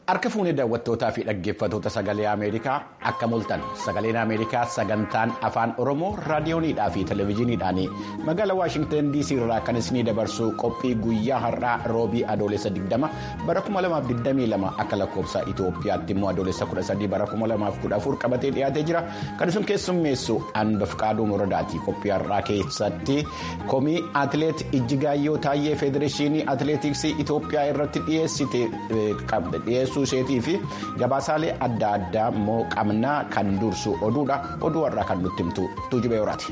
Harka fuunee daawwattootaa fi dhaggeeffattoota sagalee Ameerikaa akka mul'atan sagaleen Ameerikaa sagantaan afaan Oromoo raadiyooniidhaa fi televezyiiniidhaan magaalaa Waashingtan DC irraa kan isinii dabarsu qophii guyyaa har'aa roobii adoolessa 20 bara 2022 akka lakkoofsa Itoophiyaatti immoo adoolessa 13 bara 2014 qabatee dhiyaatee jira. Kan isin keessummeessu Anbafqaaduu Moradaati. Qophii har'aa keessatti komii atileet Ijjigaayyoo Taayyee Federeeshinii Atileetiksii Itoophiyaa irratti dhiyeessite dhiyeessu. isheetii fi gabaasaalee adda addaa immoo qabnaa kan dursu oduudha oduu har'aa kan nutti himtu tuujubee horaati.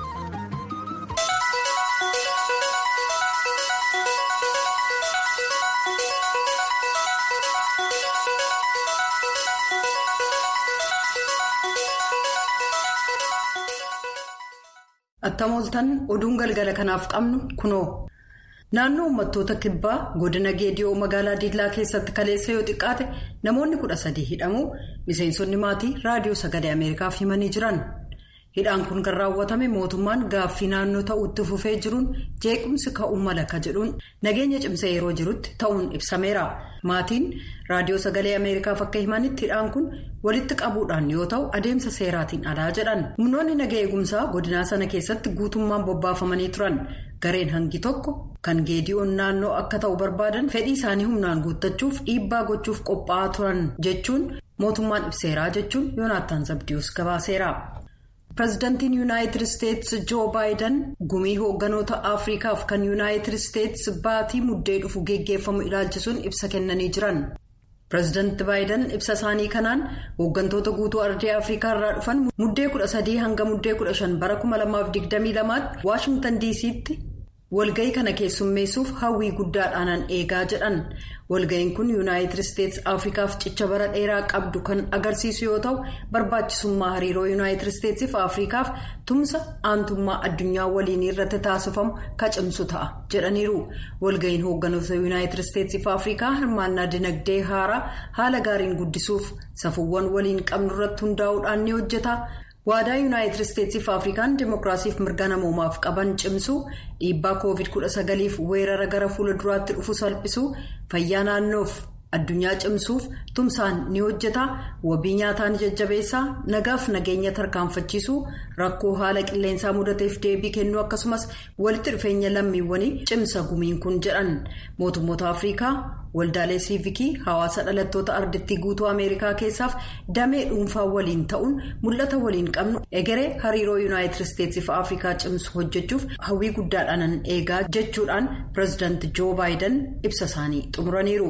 Attam ooltan oduun galgala kanaaf qabnu kunoo. Naannoo uummattoota kibbaa godina geediyoo magaalaa Diillaa keessatti kaleessa yoo xiqqaate namoonni kudha sadii hidhamuu miseensonni maatii raadiyoo sagalee Ameerikaaf himanii jiran. Hidhaan kun kan raawwatame mootummaan gaaffii naannoo ta'utti fufee jiruun jeequmsi ka'uu mala ka jedhuun nageenya cimsee yeroo jirutti ta'uun ibsameera. Maatiin raadiyoo sagalee Ameerikaaf akka himanitti hidhaan kun walitti qabuudhaan yoo ta'u adeemsa seeraatiin alaa jedhan. Humnoonni naga eegumsaa godinaa sana keessatti guutummaan bobbaafamanii turan. Gareen hangi tokko kan geediyoon naannoo akka ta'u barbaadan fedhii isaanii humnaan guuttachuuf dhiibbaa gochuuf qophaa'aa turan jechuun mootummaan ibseeraa jechuun yoonaattaan zabdiyus gabaaseera. Pireezidantiin Yuunaayitid Isteetsi Joo Baayiden gumii hoogganoota Afriikaaf kan Yuunaayitid Isteetsi baatii muddee dhufu geggeeffamu ilaalchisuun ibsa kennanii jiran. Pireezidanti Baayiden ibsa isaanii kanaan hooggantoota guutuu ardii Afrikaa irraa dhufan muddee kudha sadii hanga muddee kudha shan bara kuma lamaaf digdamii lamaatti Waashingtan DC'tti walga'ii kana keessummeessuuf hawwii guddaadhaan eegaa jedhan. Walga'iin kun Yuunaayitid Isteetsi Afrikaaf cicha bara dheeraa qabdu kan agarsiisu yoo ta'u barbaachisummaa hariiroo Yuunaayitid Isteetsiif Afrikaaf tumsa aantummaa addunyaa waliinii irratti taasifamu ka cimsu ta'a jedhaniiru. Walga'iin hoogganoota Yuunaayitid Isteetsiif Afrikaa hirmaannaa dinagdee haaraa haala gaariin guddisuuf safuuwwan waliin qabnu irratti hundaa'uudhaan ni hojjeta. waadaa yuunaayitid isteetsiif afrikaan dimookiraasiif mirga namoomaaf qaban cimsuu dhiibbaa koovid 19f weerara gara fuula duraatti dhufu salphisuu fayyaa naannoof addunyaa cimsuuf tumsaan ni hojjeta wabii nyaataa ni jajjabeessaa nagaaf nageenya tarkaanfachiisuu rakkoo haala qilleensaa mudateef deebii kennuu akkasumas walitti dhufeenya lammiiwwanii cimsa gumiin kun jedhan mootummoota afrikaa. waldaalee siivikii hawaasa dhalattoota ardittii guutuu ameerikaa keessaaf damee dhuunfaa waliin ta'uun mul'ata waliin qabnu egeree hariiroo yuunaayitid isteetsiif afrikaa cimsu hojjechuuf hawwii guddaadhaan eegaa jechuudhaan pireezidaanti joo baayiden ibsa isaanii xumuraniiru.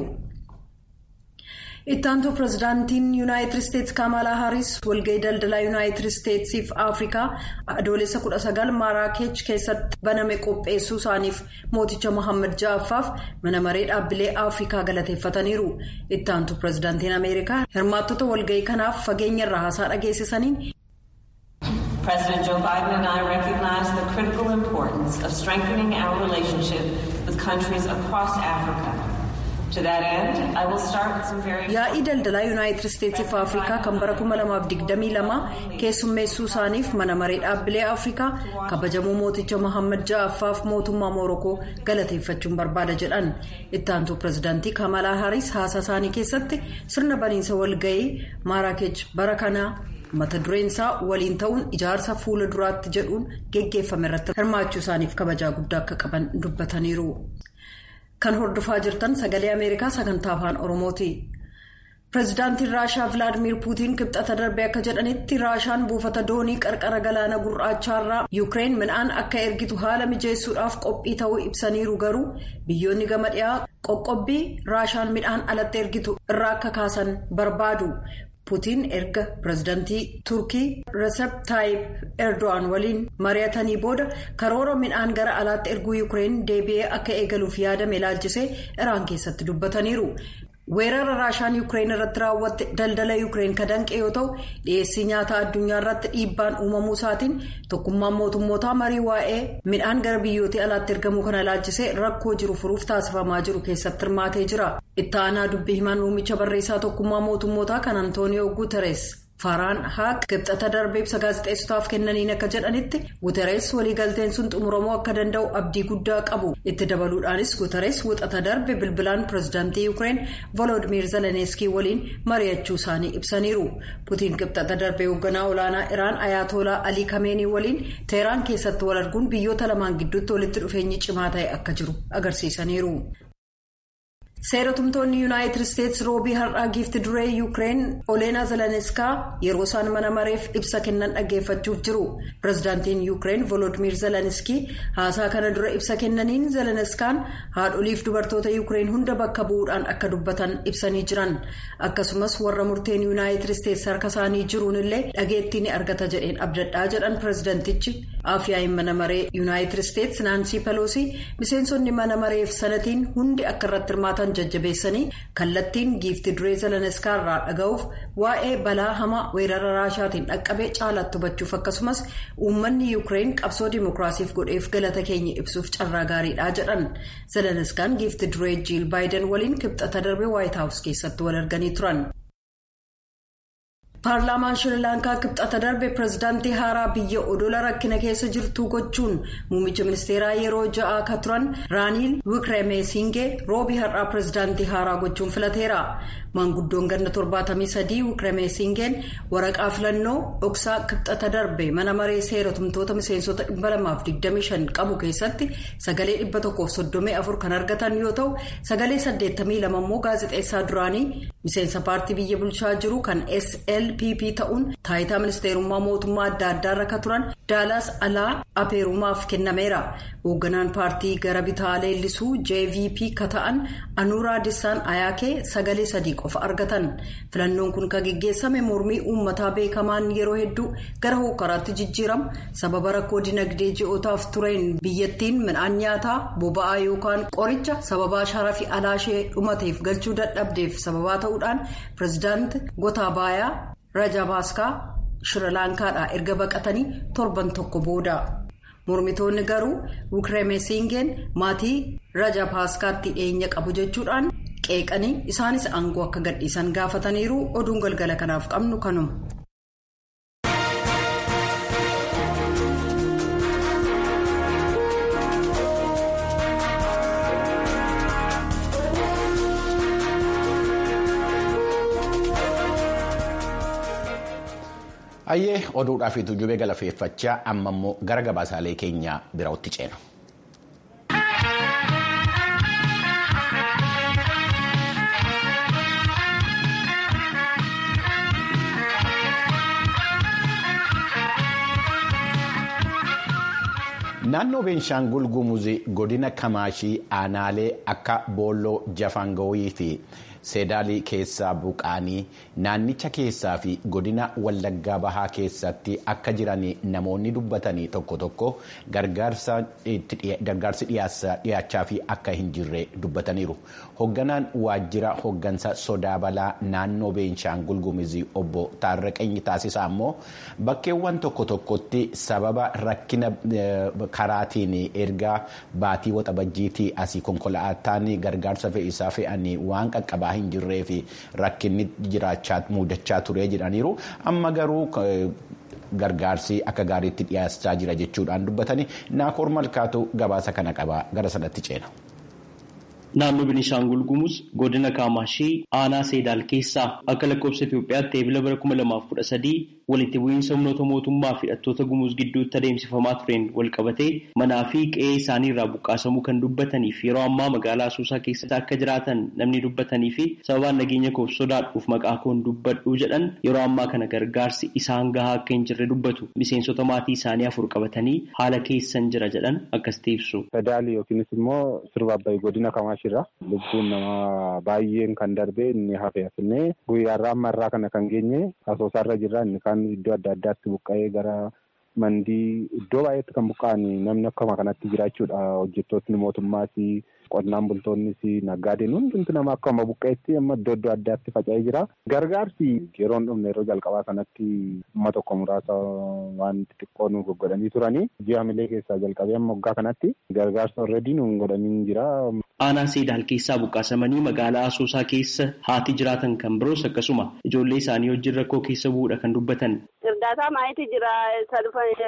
ittaantuu pireezidaantiin yuunaayitid isteetsi kamalaa haaris walga'ii daldalaa yuunaayitid isteetsiif afrikaa adoolessa 19 maaraakeech keessatti baname qopheessuu isaaniif mooticha mohaammed ja'affaaf mana maree dhaabbilee afrikaa galateeffataniiru ittaantuu pireezidaantiin ameerikaa hirmaattota walga'ii kanaaf fageenya irraa haasaa dhageessisaniin. President Joe Biden and I recognize the critical importance of strengthening our relationship with countries across Africa. yaa'ii daldalaa yuunaayitid isteetsiif afrikaa kan bara 2022 keessummeessuu isaaniif mana maree dhaabbilee afrikaa kabajamuu mooticha mohaammed ja'affaaf mootummaa moorokoo galateeffachuun barbaada jedhan ittaantuu pireezidaantii kamalaa haaris haasaa isaanii keessatti sirna baniinsa walga'ii maaraakeech bara kanaa mata dureen isaa waliin ta'uun ijaarsa fuula duraatti jedhuun geggeeffame irratti hirmaachuu isaaniif kabajaa guddaa akka qaban dubbataniiru. kan hordofaa jirtan sagalee ameerikaa sagantaa afaan oromooti pireezidaantiin raashaa vilaadimiir puutiin kibxata darbe akka jedhanitti raashaan buufata doonii qarqara galaana gurraachaarraa yuukireen midhaan akka ergitu haala mijeessuudhaaf qophii ta'uu ibsaniiru garuu biyyoonni gama dhiyaa qoqqobbii raashaan midhaan alatti ergitu irraa akka kaasan barbaadu. puutiin erga pireezidaantii turkii resep taayip erdo'an waliin mari'atanii booda karoora midhaan gara alaatti erguu yuukireen deebi'ee akka eegaluuf yaadame ilaalchisee iraan keessatti dubbataniiru. weerara raashaan yuukireen irratti raawwatte daldala yuukireen kan danqe yoo ta'u dhiyeessii nyaataa addunyaa irratti dhiibbaan uumamuu isaatiin tokkummaan mootummootaa marii waa'ee midhaan gara biyyoota alaatti ergamuu kana ilaalchisee rakkoo jiru furuuf taasifamaa jiru keessatti hirmaatee jira itti aanaa dubbii himaan muummicha barreessaa tokkummaa mootummootaa kan antooniyoo guuteres Faaraan haaq kibxata darbee ibsa gaazexeessotaaf kennaniin akka jedhanitti guterees waliigalteen sun xumuramuu akka danda'u abdii guddaa qabu itti dabaluudhaanis guterees wixata darbe bilbilaan pirezidaantii yuukireen volodimir zeleniskii waliin mari'achuu isaanii ibsaniiru putiin kibxata darbee hoogganaa olaanaa iraan ayaatolaa alii kameenii waliin teeraan keessatti wal arguun biyyoota lamaan gidduutti walitti dhufeenyi cimaa ta'e akka jiru agarsiisaniiru. seeratumtoonni yuunaayitid isteetsi roobii har'aa giifti duree yuukireen oleenaa zeleniiskaa yeroo isaan mana mareef ibsa kennan dhaggeeffachuuf jiru pirezidaantiin yuukireen volodimir zeleniskii haasaa kana dura ibsa kennaniin zeleniiskaan haadholiif dubartoota yuukireen hunda bakka bu'uudhaan akka dubbatan ibsanii jiran akkasumas warra murteen yuunaayitid isteetsi harka isaanii jiruun illee dhageettii ni argata jedheen abdadhaa jedhan pirezidaantichi afyaa'iin mana maree yuunaayitid isteetsi naansii peloosii miseensonni mana mareef sanatiin hundi akka irratti hirmaatan jajjabeessanii kallattiin giifti duree zeleniiskaa irraa dhaga'uuf waa'ee balaa hamaa weerara raashaatiin dhaqqabee caalaatti hubachuuf akkasumas uummanni yuukireen qabsoo dimookiraasiif godheef galata keenya ibsuuf carraa gaariidha jedhan zeleniiskaan giifti duree jiil baayiden waliin kibxata darbe waayit haawus keessatti wal arganii turan. paarlaamaan shirilaankaa kibxata darbe pirezidaantii haaraa biyya odola rakkina keessa jirtuu gochuun muummicha ministeeraa yeroo ja'aa akka turan raaniil wikiremeesingee roobii har'aa pirezidaantii haaraa gochuun filateera maanguddoon ganna 73 wikiremeesingeen waraqaa filannoo dhoksaa kibxata darbe mana maree seeratumtoota miseensota 225 qabu keessatti sagalee 134 kan argatan yoo ta'u sagalee 82 immoo gaazexeessaa duraanii miseensa paartii biyya bulchaa jiru kan slpp ta'uun taayitaa ministeerummaa mootummaa adda addaarra akka turan daalaas alaa apeerumaaf kennameera hoogganaan paartii gara bitaa leellisuu jvp ka ta'an anuuraa dissaan ayaakee sagalee sadii qofa argatan filannoon kun kan geggeessame mormii uummataa beekamaan yeroo hedduu gara hokkaraatti jijjiiramu sababa rakkoo dinagdee ji'ootaaf tureen biyyattiin midhaan nyaataa boba'aa yookaan qoricha sababaa sharafi alaashee dhumateef galchuu dadhabdeef sababaa ta'uudhaan pirezidaanti gotabaayaa rajabaaskaa shirilaankaadhaa erga baqatanii torban tokko booda. mormitoonni garuu wikiremeesingeen maatii rajapaaskaatti dhiyeenya qabu jechuudhaan qeeqanii isaanis aangoo akka gadhiisan gaafataniiru oduun galgala kanaaf qabnu kanuma. Ayyee oduudhaa fi tujjubee galateeffachaa amma immoo gara gabaasaalee keenya biraatti ceena. Naannoo Beenshaangul Gumuzii godina Kamaashii aanaalee akka Boolloo Jafangooyii fi Seedaalii keessaa buqqaanii naannicha keessaa fi godina Wallaggaa Bahaa keessatti akka jiran namoonni dubbatanii tokko tokko gargaarsi dhiyaachaa fi akka hin jirre dubbataniiru. Hoogganaan waajjira hooggansa sodaa balaa naannoo Beenshaangul Gumuzii obbo Taarraqeenyi taasisaa immoo bakkeewwan tokko tokkotti sababa rakkina karaatiin erga baatii waxabajjiitii asii konkolaataan gargaarsa fe'isaa fe'anii waan qaqqabaa hin jirree fi rakkinni jiraachaa mudachaa ture jedhaniiru amma garuu gargaarsi akka gaariitti dhiyaachaa jira jechuudhaan dubbatanii naakoor malkaatu gabaasa kana qaba gara sanatti ceena. Naannoo Beenishaangul Gumuz godina Kaamaashii aanaa Seedaal keessaa akka lakkoofsa Itoophiyaatti eebila bara kuma lamaaf kudha sadii walitti bu'iinsa humnoota mootummaa fi hidhattoota Gumuz gidduutti adeemsifamaa tureen wal qabatee manaa fi qe'ee isaanii irraa buqqaasamuu kan dubbatanii fi yeroo ammaa magaalaa Asoosaa keessatti akka jiraatan namni dubbatanii fi sababaan nageenya koof sodaadhuuf maqaa koon dubbadhuu jedhan yeroo ammaa kana gargaarsi isaan gahaa akka hin jirre dubbatu miseensota maatii isaanii afur qabatanii haala keessan jira jedhan akkasitti ibsu. Seedaal yookiinis immoo sirba abbayii godina Kamaashii lubbuun nama baay'een kan darbe inni hafe afinnee guyyaarraa amma irraa kana kan geenye asoosaarra jirra inni kaan iddoo adda addaatti buqqa'ee gara mandii iddoo baay'eetti kan buqqa'an namni akkuma kanatti jiraachuudha hojjettootni mootummaas qonnaan bultoonnis naggaadeen hundumti nama akkuma buqqeetti amma iddoo iddoo addaatti faca'ee jira. Gargaarsi yeroon dhumne yeroo jalqabaa kanatti amma tokko muraasa waan xixiqqoo nu goggodhanii turanii ji'a milee keessaa jalqabee amma waggaa kanatti gargaarsa alreedii nu godhanii jira. Aanaa Seedaal keessaa buqqaasamanii magaalaa Asoosaa keessa haati jiraatan kan biroos akkasuma ijoollee isaanii wajjin rakkoo keessa bu'uudha kan dubbatan. Sirdaataa maayitii jira isa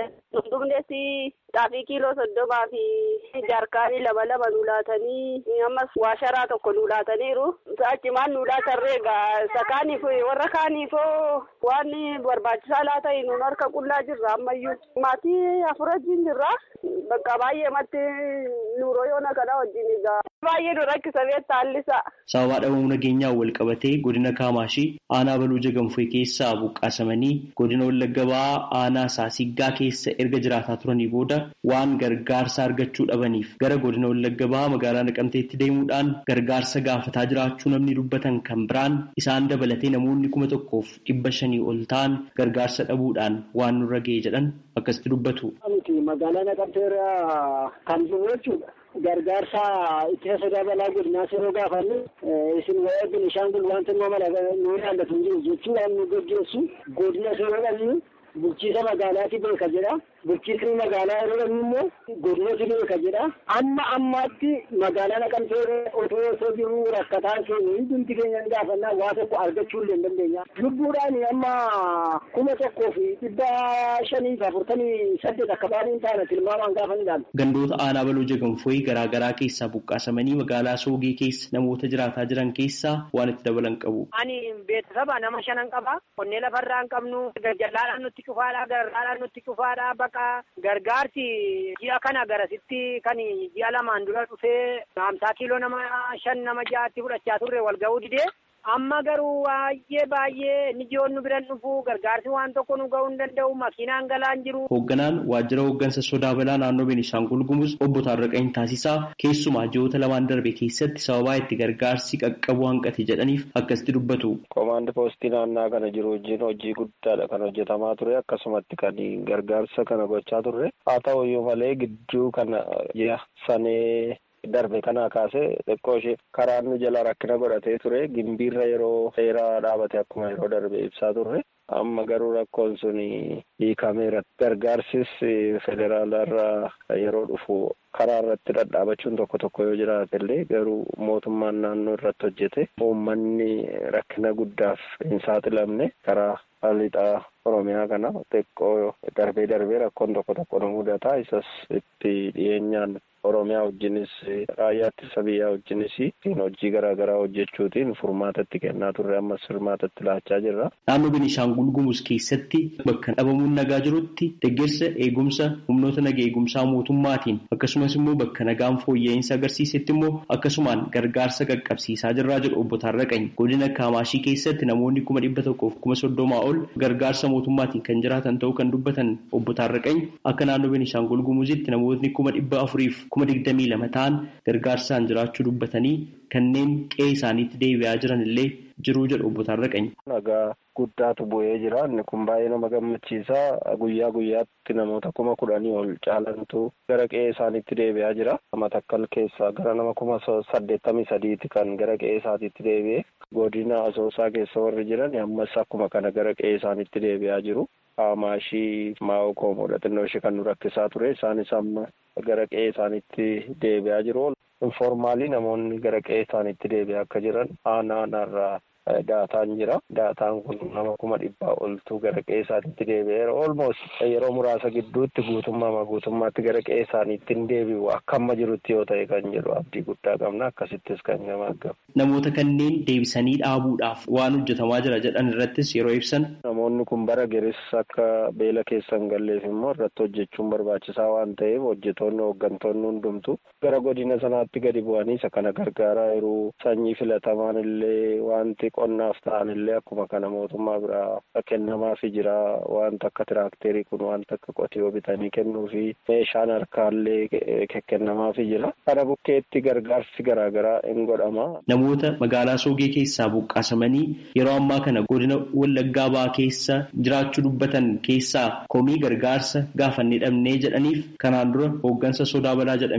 dhufan xaafii kiiloo soddomaa fi jaarkaanii lama lama nu laatanii ammas waasharaa tokko nu laataniiru. Achimaan nu laatarree egaa isa kaaniif warra kaaniifoo waan barbaachisaa laata nuun harka qullaa jirra ammayyuu. Maatii afur wajjin jirra. Bakka baay'ee matti nuuroo yoona kana wajjin egaa. Baay'ee nu rakkisa beektaa hallisa. Sababa dhabamuu nageenyaa wal qabatee godina Kaamaashii aanaa baluu jagamfee keessaa buqqaasamanii godina Wallagga Ba'aa aanaa Saasiggaa keessa erga jiraataa turanii booda waan gargaarsa argachuu dhabaniif gara godina Wallagga Ba'aa magaalaa Naqamteetti deemuudhaan gargaarsa gaafataa jiraachuu namni dubbatan kan biraan isaan dabalatee namoonni kuma tokkoof dhibba shanii ol ta'an gargaarsa dhabuudhaan waan nurra ga'e jedhan akkasitti dubbatu. Magaalaa Naqamteerraa kan jiru jechuudha. Gargaarsa ittisa sodaa balaa godinaa yeroo gaafannu isin waa'ee Beenishaangul wanta nu mala nu ilaallatu hin jiru jechuudhaan nu gaggeessu godina yeroo dhabnu bulchiisa magaalaati beeka jedha. Bulchiisni magaalaa yeroo dhabnu immoo godinatu beeka jedha. Amma ammaatti magaalaa naqamtee otoo osoo jiru rakkataa keenya hundumti keenya ni gaafannaa waa tokko argachuu illee hin dandeenya. Lubbuudhaan amma kuma tokkoo fi dhibba shanii fi afurtamii saddeet akka baay'een taana tilmaamaan gaafa ni ilaalu. Gandoota aanaa baloo jagamfooyi garaagaraa keessaa buqqaasamanii magaalaa soogee keessa namoota jiraataa jiran keessaa waan itti dabalan qabu. Ani beeksisa nama shanan qaba. Qonnee lafarraa hin qabnu. Gajjallaadhaan nutti cufaadha. Garraadhaan nutti cufaadha. Baqa gargaarsi ji'a kana garasitti kan ji'a lamaan dura dhufee hamsaa kiiloo nama shan nama ja'atti fudhachaa turre wal ga'uu didee. Amma garuu baay'ee baay'ee ni ji'oon nu biran dhufu gargaarsi waan tokko nu ga'uu hin danda'u makiinaan galaan jiru. Hoogganaan waajjira hooggansa sodaa balaa naannoo Beenishaangul Gumuz obbo Taarraqanii Taasisaa keessumaa ji'oota lamaan darbe keessatti sababaa itti gargaarsi qaqqabu hanqate jedhaniif akkasitti dubbatu. Komaandi poostii naannaa kana jiru wajjin hojii guddaadha kan hojjetamaa ture akkasumatti kan gargaarsa kana gochaa turre haa ta'u iyyuu malee gidduu kana ji'a sanee. darbe kanaa kaasee xiqqoo ishee karaan nu jala rakkina godhatee ture gimbiirra yeroo dheeraa dhaabate akkuma yeroo darbe ibsaa turre amma garuu rakkoon sun hiikameera gargaarsis federaalarraa yeroo dhufu karaa irratti dhadhaabachuun tokko tokko yoo jiraate illee garuu mootummaan naannoo irratti hojjete uummanni rakkina guddaaf hin saaxilamne karaa lixaa oromiyaa kana xiqqoo darbee darbee rakkoon tokko tokko nu mudata isas itti dhiyeenyaan oromiyaa wajjinis raayyaa ittisa biyyaa wajjinis hojii garaagaraa hojjechuutiin furmaatatti kennaa turre ammas furmaatatti laachaa jirra. Naannoo Beenishaangul Gumuz keessatti bakka dhabamuun nagaa jirutti deeggarsa eegumsa humnoota nagaa eegumsaa mootummaatiin akkasumas immoo bakka nagaan fooyya'insa agarsiisetti immoo akkasumaan gargaarsa qaqqabsiisaa jirraa jedhu obbo Taarraqany godina Kaamaashii keessatti namoonni kuma dhibba tokkoof kuma soddomaa ol gargaarsa mootummaatiin kan jiraatan ta'uu kan dubbatan obbo Taarraqany akka naannoo Beenishaangul Gumuzitti namootni kuma dhibba afuriif kuma digdamii lama ta'an gargaarsaan jiraachuu dubbatanii kanneen qe'ee isaaniitti deebi'aa jiran illee jiruu jedhu obbo Taarraqany. Nagaa guddaatu bu'ee jira. Inni kun baay'ee nama gammachiisa. Guyyaa guyyaatti namoota kuma kudhanii ol caalantu gara qe'ee isaaniitti deebi'aa jira. Matakkal keessaa gara nama kuma saddeettamii sadiiti kan gara qe'ee isaatiitti deebi'e. Godina Asoosaa keessa warri jiran ammas akkuma kana gara qe'ee isaaniitti deebi'aa jiru. Maashii maa'oo koomoodha xinnoo ishee kan nu rakkisaa ture. Isaanis amma gara qe'ee isaaniitti deebi'aa jiru. Informaalii namoonni gara qe'ee isaaniitti deebi'aa akka jiran aanaa naarraa daataan jira. Daataan kun nama kuma dhibbaa oltu gara qe'ee isaaniitti deebi'eera. Olmost yeroo muraasa gidduutti guutummaa guutummaatti gara qe'ee isaaniitti hin deebi'u akka amma jirutti yoo ta'e kan jedhu abdii guddaa qabna. Akkasittis kan nama argamu. Namoota kanneen deebisanii dhaabuudhaaf waan hojjetamaa jira jedhan irrattis yeroo ibsan. Namoonni kun bara geris akka beela keessa hin galleef immoo irratti hojjechuun barbaachisaa waan ta'eef hojjetoonni hooggantoonni hundumtu gara godina sanaatti gadi bu'anii isa kana gargaaraa yeroo sanyii filatamaan illee wanti qonnaaf ta'an illee akkuma kana mootummaa biraa kennamaafii jira wanta akka tiraakterii kun wanta akka qotiyoo bitanii kennuu fi meeshaan harkaallee kennamaafii jira. Kana bukkeetti gargaarsi garaagaraa hin godhama. Namoota magaalaa Soogee keessaa buqqaasamanii yeroo ammaa kana godina Wallaggaa Ba'aa keessa jiraachuu dubbatan keessaa komii gargaarsa gaafannee dhabnee jedhaniif kanaan dura hooggansa sodaa balaa jedhamee kan waamamu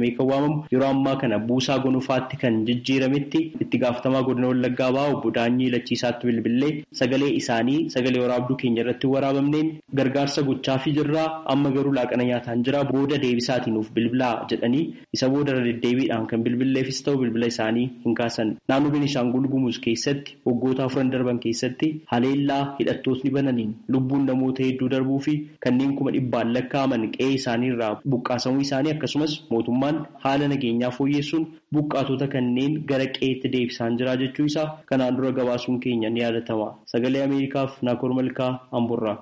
waamamu yeroo ammaa kana buusaa gonufaatti kan jijjiirametti itti gaafatamaa godina wallaggaa ba'aa obbo Daanyii Lachiisaatti bilbilee sagalee isaanii sagalee waraabduu keenya irratti waraabamneen gargaarsa gochaafii jirraa amma garuu laaqana nyaataan jira booda deebisaatii nuuf bilbilaa jedhanii isa booda deddeebiidhaan kan bilbilleefis ta'u bilbila isaanii hin kaasan naannoo Beenishaangul Gumuz keessatti waggoota afuran darban keessatti haleellaa hidhattootni bananiin lubbuun namoota hedduu darbuu fi kanneen kuma dhibbaan lakkaa'aman qe'ee isaanii irraa buqqaasamuu isaanii akkasumas mootummaan haala nageenyaa fooyyessuun buqqaatota kanneen gara qe'eetti deebisaan jira jechuu isaa kanaan dura gabaasuun keenya ni yaadatama sagalee ameerikaaf naakoor malkaa amburraa.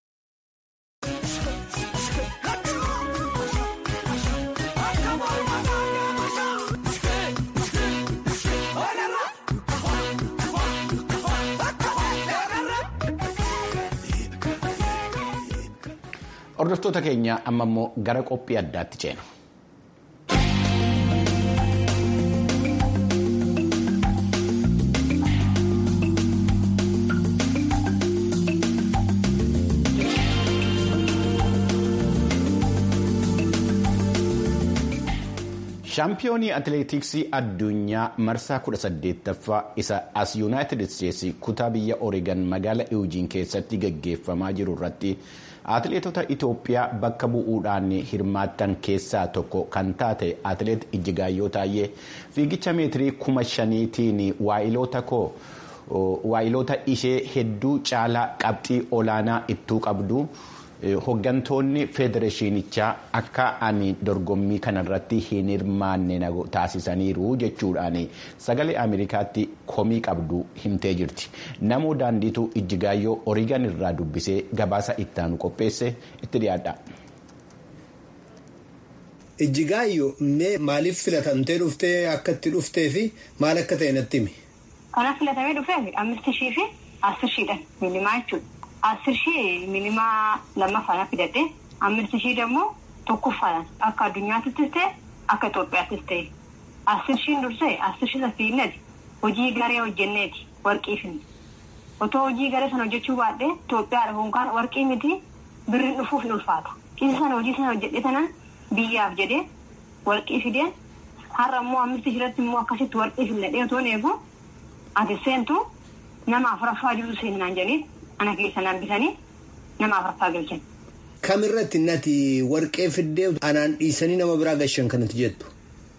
Hordoftoota keenya amma immoo gara qophii addaatti ceena. shaampiyoonii atileetiksii addunyaa marsaa 18ffaa isa as yuunaayitid isteetsi kutaa biyya oreegan magaala iwujiin keessatti gaggeeffamaa jiru irratti atileetota itoophiyaa bakka bu'uudhaan hirmaattan keessaa tokko kan taate atileet ijjigaayyoo taayee fiigicha meetirii kuma shaniitiin waa'iloota koo waa'iloota ishee hedduu caalaa qabxii olaanaa ittuu qabdu. Hoggantoonni federeeshinichaa akka ani dorgommii kanarratti hin hirmaanne taasisaniiru jechuudhaan sagalee Ameerikaatti komii qabdu himtee jirti. Namoo daandiitu Ijjigaayyoo Oreegan irraa dubbisee gabaasa ittaanu qopheesse itti dhiyaadha. Ijjigaayyoo mee maaliif filatamtee dhuftee akka itti dhuftee fi maal akka ta'e natti himi? Kanaaf filatamee dhufee ammist shii fi asir shiidhaan minimaa jechuudha. Asir shii minimaa lammaffaan fidadhe ammist shii dammoo tokkoffaan akka addunyaattis ta'e akka Itoophiyaattis ta'e. Asir shiin dursee asir shii safiinnati hojii garee hojjenneeti warqii finne. Otoo hojii garee sana hojjechuu baadhee Itoophiyaadha yookaan warqii miti birriin dhufuuf ni ulfaata. Isa sana hojii sana hojjedhe sanaan biyyaaf jedhee warqii fideen har'a immoo ammist shiirratti immoo akkasitti warqii finnadhee otoo eegu ati seentu nama afuraffaa jiru seenaan jedhanii. Ana keessa nambisanii nama afuraffaa galchan. Kamirratti nati warqee fiddee anaan dhiisanii nama biraa gashan kanatti jettu?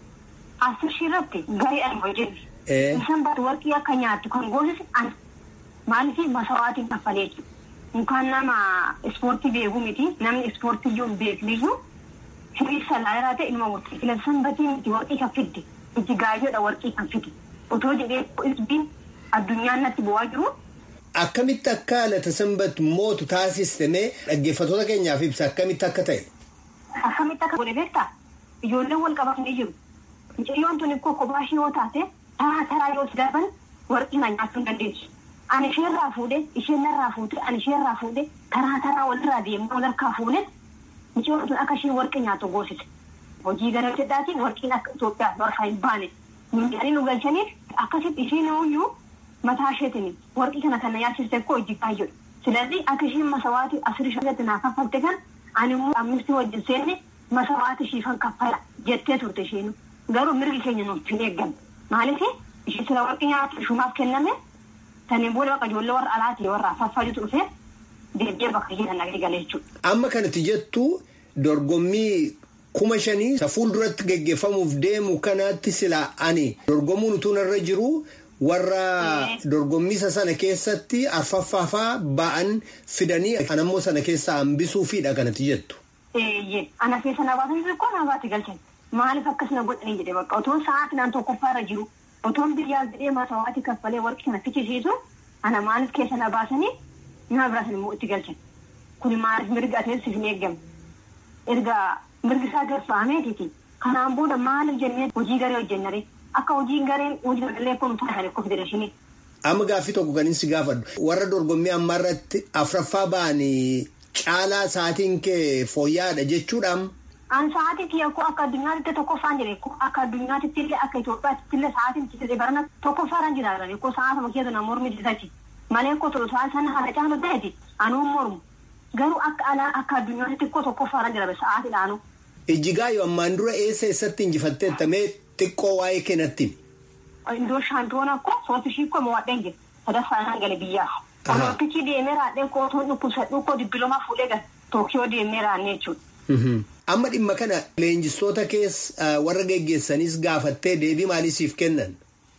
Asir shiirratti gareedhaan hojjetu. Isaan baatu warqii akka nyaattu kan goosisu ana. Maaliif masawaatiin kaffalee jiru. Mukaan nama ispoortii beeku miti namni ispoortii iyyuu hin beekniyyuu hiriirsa laalaa ta'e ilma warqii filan sanbatii miti warqii kan fidde iji gaayyoodha warqii kan fide otoo jedhee isbiin addunyaan natti bu'aa jiru. Akkamitti akka lata sanbatu mootu taasistamee dhaggeeffattoota keenyaaf ibsa akkamitti akka ta'e. Akkamitti akka godhe beektaa ijoolleen wal qabatanii jiru. Mucayyoon tuni kokkobaa ishee yoo taate taraa taraa yoo darban warqii na nyaachuu hin dandeessu. Ani isheerraa fuudhee isheen narraa fuutee ani isheerraa fuudhee taraa taraa walirraa deemnee walharkaa fuudhee mucayyoon tun akka isheen warqii nyaatu goosise. Hojii gara jedhaatiin warqiin akka Itoophiyaa warra hin baane. Miidiyaalee nu galchaniif akkasitti isheen ooyyuu. mataa isheetiin warqii kana kan na yaachiste koo hojii baay'eedha. Silaalli akka isheen masawaatii asirii shanitti naa kaffalte kan ani immoo amnistii wajjin seenne masawaatii shiifan kaffala jettee turte isheen garuu mirgi keenya nuuf hin eeggamne. Maaliif ishee sila warqii nyaatu shumaaf kenname saniin booda bakka ijoollee warra alaatii warra afaffaa jiru dhufee deebi'ee bakka ishee kan nagadi galee jechuudha. Amma kanatti jettu dorgommii kuma shanii isa fuulduratti geggeeffamuuf deemu kanatti sila ani dorgomuun utuu narra jiru. warra dorgommisa sana keessatti arfaffaafaa ba'an fidanii anammoo sana keessaa hambisuufiidha kanatti jettu. Eeyyee ana keessa na baatan xixiqqoo na baate galchan maaliif akkas na godhanii jedhe bakka otoo sa'aatii naan tokkoffaarra jiru otoon biyyaas jedhee masawaatii kaffalee warqii kana fichisiisu ana maaliif keessa na baasanii nama biraas immoo itti galchan kun maaliif mirga ateessi hin eeggamne erga mirgi isaa garfaameetiiti kanaan booda maaliif jennee hojii garee hojjennare. Akka hojiin gareen hojii sagalee kun taasisan akka federeeshinii. Amma gaaffii tokko kan inni si gaafadhu. Warra dorgommii ammaa irratti afraffaa ba'anii caalaa sa'aatiin kee fooyya'aadha jechuudhaan. An sa'aatii kiyya koo akka addunyaatti tokkoffaan jire akka addunyaatti illee akka Itoophiyaatti illee sa'aatiin itti barana tokkoffaadhaan jiraatan koo sa'aata bakkeetu na mormi jiraati. Malee koo tolu sa'aatii sana haala caalu ta'eeti anuun mormu. Garuu akka alaa akka addunyaatti koo tokkoffaadhaan jira sa'aatiidhaanu. Ijjigaayyoo ammaan dura eessa eessatti injifatteettamee xiqqoo waa'ee kennatti. Indoo shaampiyoona koo sooti ishii koo mo'adheen jira. Sadaffaan gale biyyaa. Olompikii deemee raadhee kootuun dhukkubsadhuu koo dibbilooma fuudhee gala. Tookiyoo deemee raannee jechuudha. Amma dhimma kana leenjistoota keessa warra geggeessanis gaafattee deebii maalii siif kennan?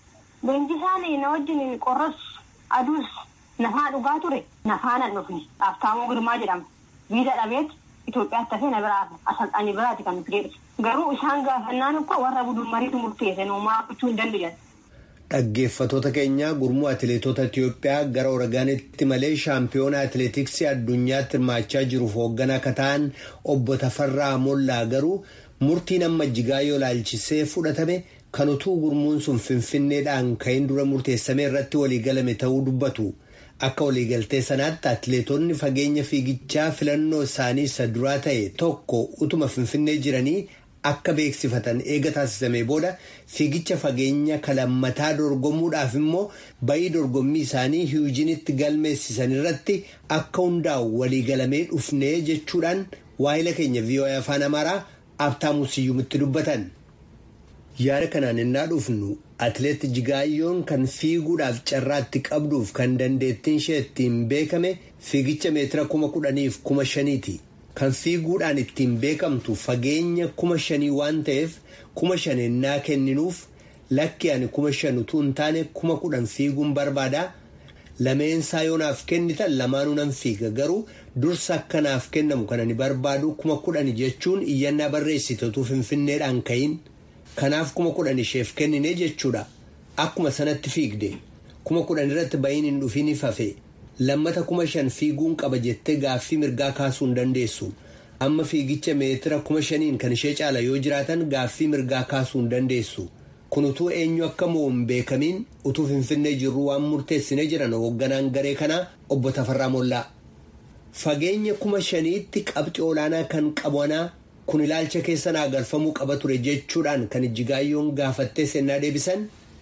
Leenjisaan na wajjin qorras aduus nafaa dhugaa ture nafaa nan dhufne Aftaamuu Girmaa jedhama. Viiza dhabeet Itoophiyaatti hafee na biraa asalxanii biraati kan fidee Garuu isaan gaafannaan akka warra buduun mariitu murteesse noomaa gochuu hin danda'an. Dhaggeeffatoota keenya gurmuu atileetota Itiyoophiyaa gara Oragaanitti malee shaampiyoona atileetiksii addunyaatti hirmaachaa jiruuf hoogganaa akka ta'an obbo Tafarraa Mollaa garuu murtiin amma Ijjigaayyoo laalchisee fudhatame kan utuu gurmuun sun finfinneedhaan ka'in dura murteessame irratti waliigalame ta'uu dubbatu. Akka waliigaltee sanaatti atileetonni fageenya fiigichaa filannoo isaanii isa duraa ta'e tokko utuma finfinnee jiranii. Akka beeksifatan eega taasisame booda fiigicha fageenya kalammataa dorgomuudhaaf immoo bayii dorgommii isaanii hiwujinitti galmeessisan irratti akka hundaa'u waliigalamee dhufnee jechuudhaan waa'ila keenya VOA afaan amaaraa abtaamuu siyyumitti dubbatan. Yaada kanaan innaa dhufnu atileet Jigaayyoon kan fiiguudhaaf carraatti qabduuf kan dandeettiin ishee ittiin beekame fiigicha meetira kuma kudhaniif kuma shaniiti. Kan fiiguudhaan ittiin beekamtu fageenya kuma shanii waan ta'eef kuma shan ennaa kenninuuf lakki ani kuma shan utuu hin taane kuma kudhan fiiguun barbaada. Lameensaa yoo naaf kennitan lamaanuu nan fiiga garuu dursa akka naaf kennamu kan ani barbaadu kuma kudhan jechuun iyyannaa barreessite utuu finfinneedhaan ka'iin. Kanaaf kuma kudhan isheef kennine jechuudha. Akkuma sanatti fiigde kuma kudhan irratti ba'iin hin dhufiin ifafe. lammata kuma shan fiiguun qaba jettee gaaffii mirgaa kaasuu hin dandeessu amma fiigicha meetira kuma shaniin kan ishee caala yoo jiraatan gaaffii mirgaa kaasuu hin dandeessu kun utuu eenyu akka mo'u hin beekamiin utuu finfinnee jirru waan murteessine jiran hoogganaan garee kanaa obbo Tafarraa Mollaa. Fageenya kuma shaniitti qabxii olaanaa kan qabanaa kun ilaalcha keessa naa galfamuu qaba ture jechuudhaan kan Ijjigaayyoon gaafattee sennaa deebisan.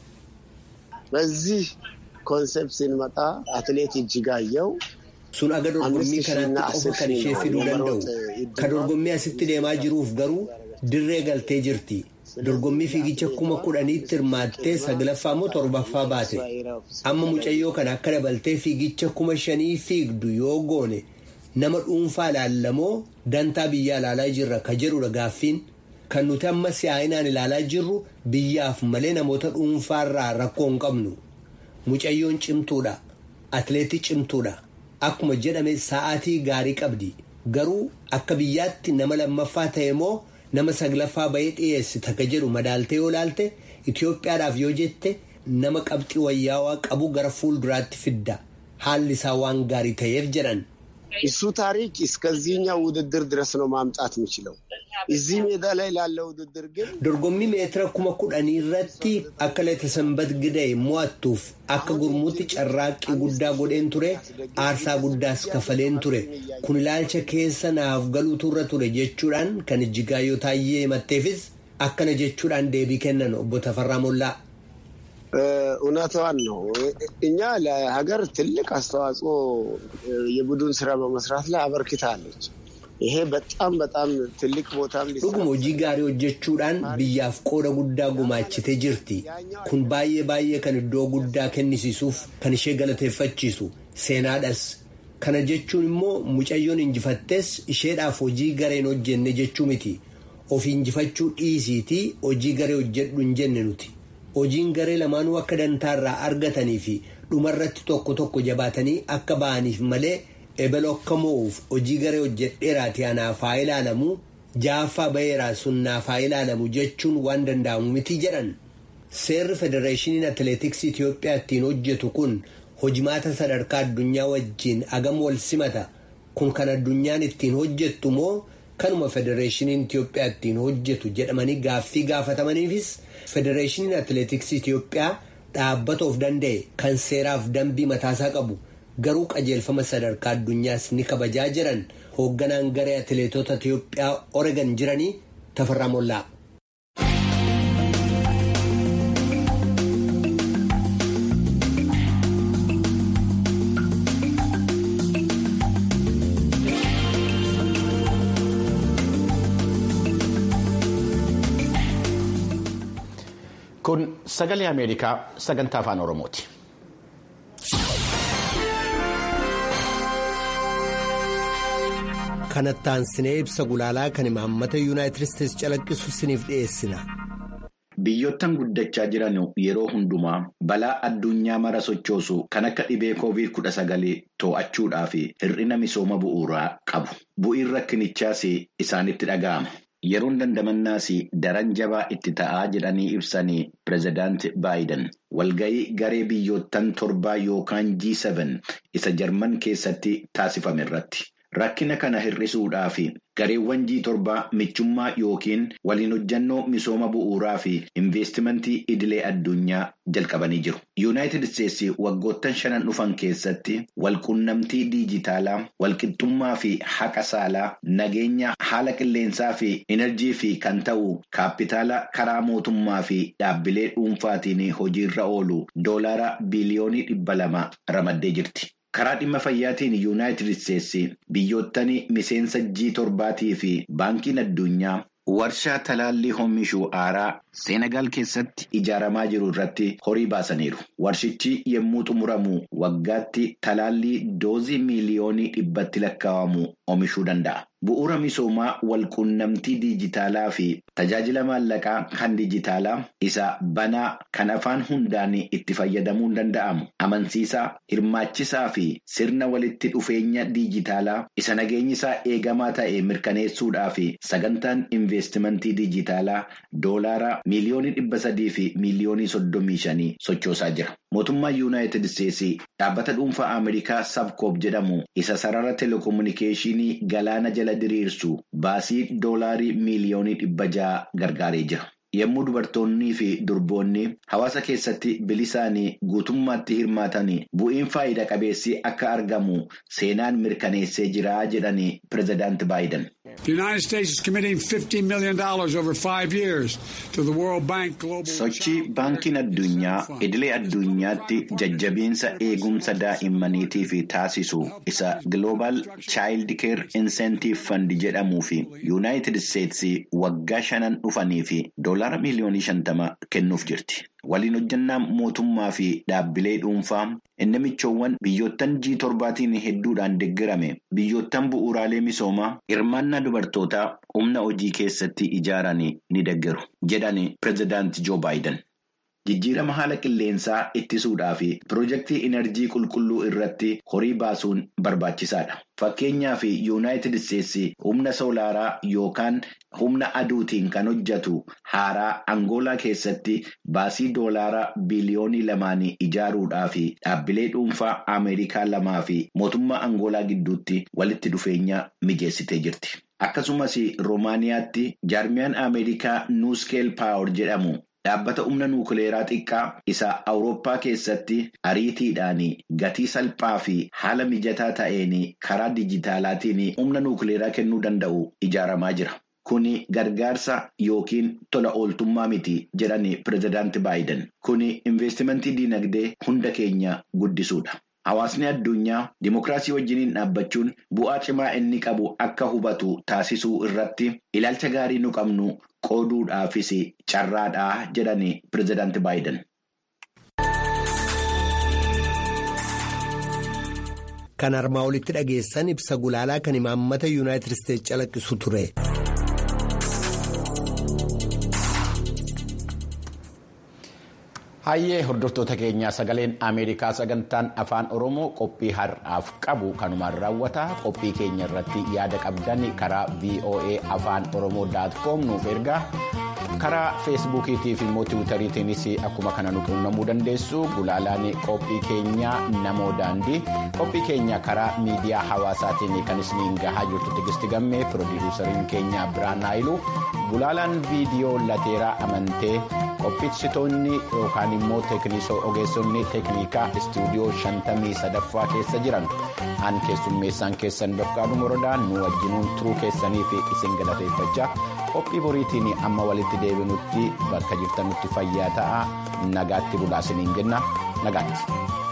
ኮንሰፕት ስንመጣ አትሌት እጅጋየው sun aga dorgommii kanaatti qofa kan ishee fiduu danda'u ka dorgommii asitti deemaa jiruuf garuu dirree galtee jirti dorgommii fiigicha kuma kudhaniitti hirmaattee saglaffaa moo torbaffaa baate amma mucayyoo kana akka dabaltee fiigicha kuma shanii fiigdu yoo goone nama dhuunfaa ilaallamoo dantaa biyyaa ilaalaa jirra ka jedhudha gaaffiin kan nuti amma si'aayinaan ilaalaa jirru biyyaaf malee namoota dhuunfaarraa rakkoo hin qabnu. Mucayyoon cimtuudha. Atileetii cimtuudha. Akkuma jedhame sa'aatii gaarii qabdi. Garuu akka biyyaatti nama lammaffaa ta'e moo nama saglaffaa bahee dhiyeessita ka jedhu madaaltee yoo laalte Itoophiyaadhaaf yoo jette nama qabxii wayyaawaa qabu gara fuulduraatti fidda. Haalli isaa waan gaarii ta'eef jedhan. እሱ ታሪክ እስከዚህኛው ውድድር ድረስ ነው ማምጣት የሚችለው። እዚህ ሜዳ ላይ ላለው ውድድር ግን dorgommii meetira kuma kudhanii irratti akka leeta sanbat gidee mo'attuuf akka gurmuutti carraaqqii guddaa godheen ture aarsaa guddaas kafaleen ture kun ilaalcha keessa naaf galuutu irra ture jechuudhaan kan Ijjigaayyoo taayyee himatteefis akkana jechuudhaan deebii kennan obbo Tafarraa Mollaa. እውነቷን ነው። እኛ ለሀገር ትልቅ አስተዋጽኦ የቡድን ስራ በመስራት ላይ አበርክታለች። ይሄ በጣም በጣም ትልቅ ቦታም dhuguma hojii gaarii hojjechuudhaan biyyaaf qooda guddaa gumaachitee jirti kun baay'ee baay'ee kan iddoo guddaa kennisiisuuf kan ishee galateeffachiisu seenaadhas kana jechuun immoo mucayyoon injifattes isheedhaaf hojii gareen hojjenne jechuu miti of injifachuu dhiisiitii hojii garee hojjedhu hin jenne nuti hojiin garee lamaanuu akka dantaarraa argatanii fi dhumarratti tokko tokko jabaatanii akka ba'aniif malee ebelo akka mo'uuf hojii garee hojjedheeraati anaaf haa ilaalamu jaaffaa ba'eeraa sun naaf haa ilaalamu jechuun waan danda'amu miti jedhan. Seerri Federeeshiniin Atileetiksii Itoophiyaa ittiin hojjetu kun hojimaata sadarkaa addunyaa wajjin agam wal simata. Kun kan addunyaan ittiin hojjettu moo kanuma Federeeshiniin Itoophiyaa ittiin hojjetu jedhamanii gaaffii gaafatamaniifis Federeeshiniin Atileetiksii Itoophiyaa dhaabbata of danda'e kan seeraaf dambii mataasaa qabu. garuu qajeelfama sadarkaa addunyaas ni kabajaa jiran hoogganaan garee atileetota Itiyoophiyaa Oregon jiranii Tafarraa Mollaa. Kun sagalee Ameerikaa sagantaa afaan Oromooti. Kanattaan sinee ibsa gulaalaa kan imaammata yuunaayitid isteetsi calaqqisu siniif dhiyeessina. Biyyoottan guddachaa jiran yeroo hundumaa balaa addunyaa mara sochoosu kan akka dhibee koovid kudha sagalee to'achuudhaa fi hir'ina misooma bu'uuraa qabu. Bu'iin rakkinichaas isaanitti dhaga'ama. Yeroon dandamannaas daran jabaa itti ta'aa jedhanii ibsanii pireezidaanti Baayiden walga'ii garee biyyoottan torbaa yookaan G7 isa Jarman keessatti taasifame irratti. Rakkina kana hir'isuudhaa fi gareewwan G7 michummaa yookiin waliin hojjannoo misooma bu'uuraa fi investimentii idilee addunyaa jalqabanii jiru. Yuunaayitid Isteetsi waggoottan shanan dhufan keessatti walqunnamtii diijitaalaa, walqixxummaa fi haqa saalaa, nageenya haala qilleensaa fi enerjii fi kan ta'u kaapitaala karaa mootummaa fi dhaabbilee dhuunfaatiin hojiirra oolu doolaara biliyoonii dhibba lama ramaddee jirti. Karaa dhimma fayyaatiin yuunaayitid isteetsi biyyoottan miseensa G torbaatii fi baankiin addunyaa warshaa talaallii oomishuu haaraa Seenagaal keessatti ijaaramaa jiru irratti horii baasaniiru. Warshichi yommuu xumuramu waggaatti talaallii doozii miiliyoonii dhibbatti lakkaa'amu oomishuu danda'a. Bu'uura misoomaa walqunnamtii diijitaalaa fi tajaajila maallaqaa kan diijitaalaa isa banaa kan afaan hundaan itti fayyadamuun danda'amu amansiisaa hirmaachisaa fi sirna walitti dhufeenya diijitaalaa isa nageenyi isaa eegamaa ta'e mirkaneessuudhaa fi sagantaan investimentii diijitaalaa doolaara miiliyoonii dhibba sadii fi miiliyoonii soddomii shanii sochoosaa jira. Mootummaan Yuunaayitid Isteetsi dhaabbata dhuunfaa Ameerikaa Sabkoop jedhamu isa sarara telekominikeeshinii galaana jala diriirsu baasii doolaarii miiliyoonii dhibba ja'a gargaaree jira. Yommuu dubartoonnii fi durboonni hawaasa keessatti bilisaanii guutummaatti hirmaatan bu'iin faayidaa qabeessi akka argamu seenaan mirkaneessee jira jedhanii pireezidaanti Baayiden. Sochii baankiin addunyaa idilee addunyaatti jajjabiinsa eegumsa daa'immaniitiif taasisu isa Global Child Care Incentive Fund jedhamuu fi Yuunaayitid Isteetsi waggaa shanan dhufanii fi doolaara miiliyoonii shantama kennuuf jirti. Waliin hojjannaa mootummaa fi dhaabbilee dhuunfaa inni michoowwan biyyoottan G torbaatiin hedduudhaan deeggarame biyyoottan bu'uuraalee misoomaa hirmaannaa dubartootaa humna hojii keessatti ijaaran ni deeggaru jedhani pireezidaanti Joo Baayiden. Jijjiirama haala qilleensaa ittisuudhaa fi piroojeektii inerjii qulqulluu irratti horii baasuun barbaachisaadha. Fakkeenyaaf Yuunaayitid Isteetsi humna soolaaraa yookaan humna aduutiin kan hojjetu haaraa Angoolaa keessatti baasii doolaaraa biliyoonii lamaan ijaaruudhaa fi dhaabbilee dhuunfaa Ameerikaa lamaa fi mootummaa Angoolaa gidduutti walitti dhufeenya mijeessitee jirti. Akkasumas Roomaaniyaatti jaarmiyaan Ameerikaa Nuuskeel Paawar jedhamu. Dhaabbata humna nuukileeraa xiqqaa isa Awurooppaa keessatti ariitiidhaan gatii salphaa fi haala mijataa ta'een karaa dijitaalaatiin humna nuukileeraa kennuu danda'u ijaaramaa jira. Kuni gargaarsa yookiin tola ooltummaa miti jedhani pireezidaanti Baayiden. Kuni investimentii diinagdee hunda keenya guddisuudha. Hawaasni addunyaa dimokiraasii wajjiniin dhaabbachuun bu'aa cimaa inni qabu akka hubatu taasisuu irratti ilaalcha gaarii nu qabnu qooduudhaafis carraadhaa jedhani pireezidaanti Baayiden. Kan armaa olitti dhageessan ibsa gulaalaa kan imaammata yuunaayitid isteetsi calaqqisu ture. Hayyee hordoftoota keenyaa sagaleen Ameerikaa sagantaan afaan Oromoo qophii har'aaf qabu kanumaan raawwata. Qophii keenya irratti yaada qabdan karaa VOA afaan Oromoo.com nuuf ergaa. Karaa feesbuukiitii fi immoo tiwutariitiinis akkuma kana nu quunnamuu dandeessu. Gulaalaan qophii keenyaa namoo daandii. Qophii keenya karaa miidiyaa hawaasaatiin kan isiniin gahaa jirtu tigisti gammee piroodiiwusariin keenya Biraan Haayilu. Gulaalaan viidiyoo lateeraa amantee qopheessitoonni yookaan immoo ogeessonni teeknikaa istuudiyoo shantamii sadaffaa keessa jiran an keessummeessaan keessan Dofqaadhu Morodaa nu wajjinuun turuu keessanii fi isin galateeffachaa qophii boriitiin amma walitti deebinutti bakka jirtanutti fayyaa ta'a nagaatti bulaa isiniin jenna nagaatti.